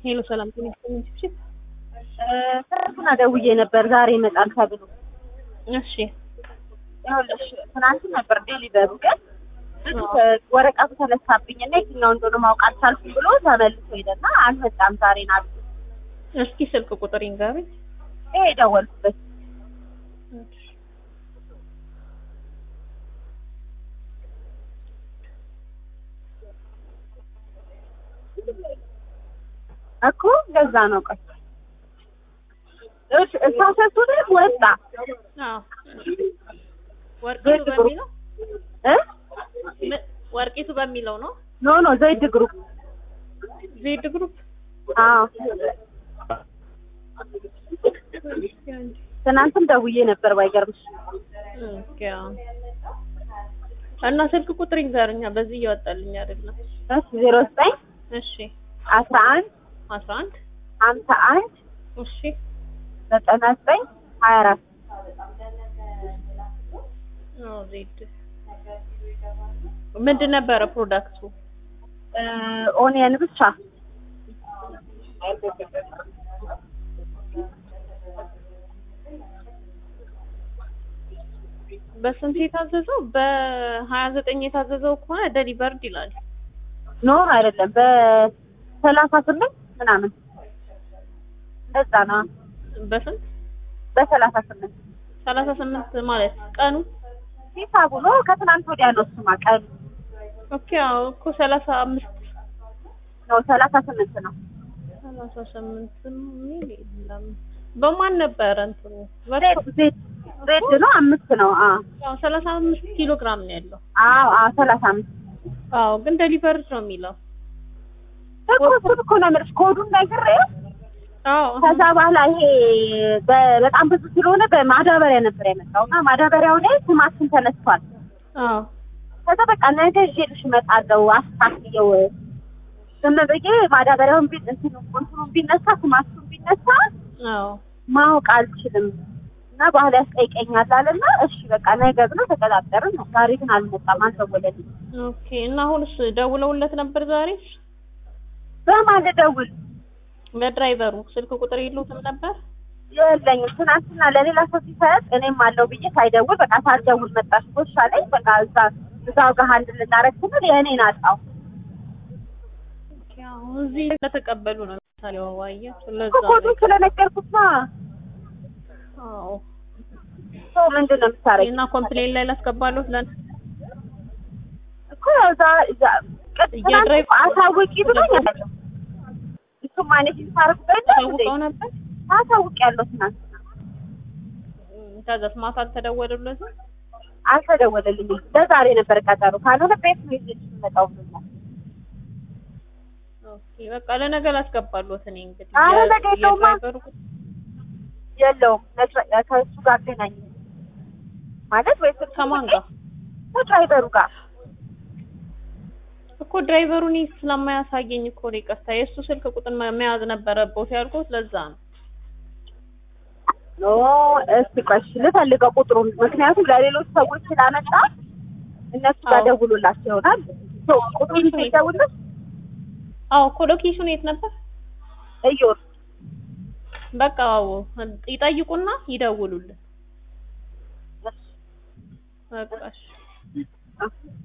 ሄሎ ሰላም ጤና ይስጥልኝ ችፕችፕ። ትናንትና ደውዬ ነበር ዛሬ ይመጣል ተብሎ። እሺ ይኸውልሽ ትናንት ነበር ዴሊቨሩ ግን ወረቀቱ ተነሳብኝ እና የትኛው እንደሆነ ማወቅ አልቻልኩም ብሎ ተመልሶ ሄደና አልመጣም ዛሬ ናት። እስኪ ስልክ ቁጥር ይንገሩኝ። ይሄ የደወልኩበት እኮ እንደዛ ነው። ቆይ እሺ እሷ ሰጡት ወጣ አዎ ወርቂቱ በሚለው እ ም- ወርቂቱ በሚለው ነው ኖ ኖ ዘይድ ግሩፕ ዜድ ግሩፕ። አዎ ትናንትም ደውዬ ነበር ባይገርምሽ። ኦኬ አዎ። እና ስልክ ቁጥር ይንገሩኛ። በዚህ እያወጣልኝ አይደለም። እሺ ዜሮ ዘጠኝ እሺ አስራ አንድ አስራ አንድ ሀምሳ አንድ እሺ ዘጠና ዘጠኝ ሀያ አራት አዎ ዜድ ምንድን ነበረ ፕሮዳክቱ? ኦኒየን ብቻ በስንት የታዘዘው? በሀያ ዘጠኝ የታዘዘው ከሆነ ደሊቨርድ ይላል። ኖ አይደለም በሰላሳ ስምንት ምናምን እንደዛ ነው። በስንት በሰላሳ ስምንት ሰላሳ ስምንት ማለት ቀኑ? ሂሳቡ ነው ከትናንት ወዲያ ነው እሱማ ቀኑ ኦኬ አዎ እኮ ሰላሳ አምስት ነው ሰላሳ ስምንት ነው። ሰላሳ ስምንት ሚል የለም። በማን ነበረ እንትኑ? ዜድ ዜድ ዜድ ነው አምስት ነው። አዎ አዎ ሰላሳ አምስት ኪሎ ግራም ነው ያለው። አዎ አዎ ሰላሳ አምስት አዎ ግን ደሊቨርድ ነው የሚለው። እኮ እሱን እኮ ነው የምልሽ ኮዱን ነግሬው አዎ ከዛ በኋላ ይሄ በ- በጣም ብዙ ስለሆነ በማዳበሪያ ነበር የመጣው እና ማዳበሪያው ላይ ስማችን ተነስቷል። አዎ ከዛ በቃ ነገ ይዤልሽ እመጣለሁ አስተካክየው ዝም ብዬ ማዳበሪያውን ቢ እንትኑ እንትኑን ቢነሳ ስማችሁን ቢነሳ አዎ ማወቅ አልችልም እና ባህል ያስጠይቀኛል አለና እሺ በቃ ነገ ብለው ተቀጣጠርን ነው። ዛሬ ግን አልመጣም፣ አልደወለልኝም። ኦኬ እና አሁንስ ደውለውለት ነበር ዛሬ? በማን ልደውል? ለድራይቨሩ ስልክ ቁጥር የሉትም ነበር? የለኝም። ትናንትና ለሌላ ሰው ሲሰጥ እኔም አለው ብዬ ሳይደውል በቃ ሳልደውል መጣሽ ጎሻ ላይ በቃ እዛ እዛው ጋር አንድ ልናረግ ስንል የእኔን አጣው። ኦኬ አዎ እዚህ ለተቀበሉ ነው ለምሳሌ ዋዋየ ስለዛ እኮ ኮዱን ስለነገርኩት ነው። አዎ ሰው ምንድን ነው የምታረጊው? እና ኮምፕሌን ላይ ላስገባለሁ ለን እኮ ያው እዛ እዛ ቅድ- የድራይቭ- ትናንት አሳውቂ ብሎኛል። እሱ ማኔጅ ታረጉበት ታውቀው ነበር? አሳውቅ ያለው ትናንትና ከዛስ ማታ አልተደወሉለትም? አልተደወለልኝም። ለዛሬ ነበር ቀጠሮ። ካልሆነ ቤት ነው ይዤ የምመጣው ብሎኛል። ኦኬ በቃ ለነገ ላስገባለሁት እኔ እንግዲህ አረ የ- ነገ የለውማ። የድራይቨሩ የለውም ነግረ- ከእሱ ጋር አገናኝ ማለት ወይ ስልክ ከማን ጋር ከድራይቨሩ ጋር እኮ ድራይቨሩ እኔ ስለማያሳየኝ እኮ ነው ይቅርታ። የእሱ ስልክ ቁጥር መ- መያዝ ነበረበት ያልኩት ለዛ ነው። ኖ እስቲ ቆይ እሺ ልፈልገው ቁጥሩን። ምክንያቱም ለሌሎች ሰዎች ስላመጣ እነሱ ጋር አዎ። ደውሎላቸው ይሆናል። ሶ ቁጥሩን ሲደውልሽ አዎ እኮ ሎኬሽኑ የት ነበር? እዮር በቃ አዎ ይጠይቁና ይደውሉልን። በቃ እሺ። እሺ